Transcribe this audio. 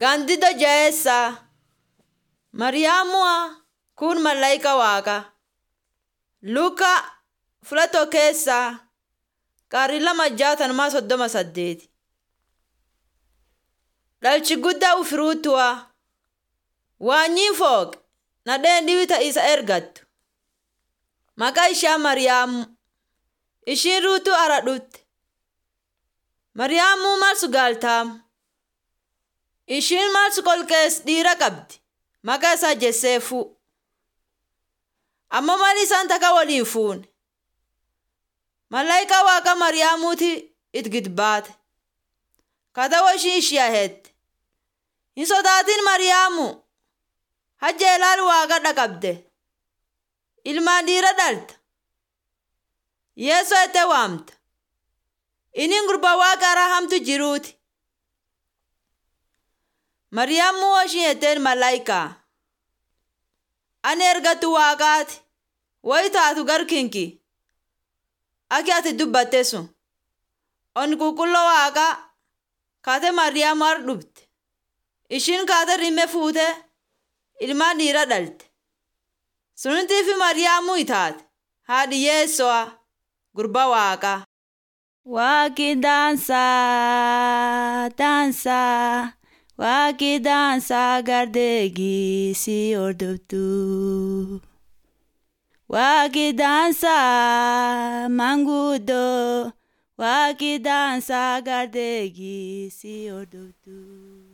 Gaandido jaheessaa Mariyaamuu kun malaayika Waaqaa. Luukaa fulato keessaa qarri lama jaatanumaa soddoma saddeeti. Dhalchi guddaa ufiruutuwaa. Waanyiin fooqe nadheen dhiwita isa ergattu. Maqaa ishee Mariyaamu. Ishiin ruutuu ara dhutte. Mariyaamuu marsu gaaltaamu. Ishiin marsu qolqees dhiira qabdi. Maqaa isaa Jesseefuu. Amma mali isaan takka waliin fuune. Malaayika Waaqa Mariyaamuuti it gidbaate. Katawa ishii ishee hette. Hin sodaatin Mariyaamu. Hajja ilaal Waaqa dhaqabde. Ilmaan dhiira dhalta. Yeesoo itti waamta. Inni gurba Waaqa rahamtu jiruuti. Mariyaamuu ishii jetteen malaayikaa. Ani ergattu Waaqaati. Wayi taatu garkinki. Aki ati dubbatte sun. Onni qulqulloo Waaqaa kaate Mariyaamu har dhufte. Ishiin kaate rimme fuute ilmaan dhiira dhalte. Sunitiifi Mariyaamuu itaate haadhi Yeesoo gurba Waaqaa. Waaqi daansaa daansaa waaqi daansaa gardeegii si hordoftu. Waaqi daansaa manguddoo waaqi daansaa gardeegii si hordoftu.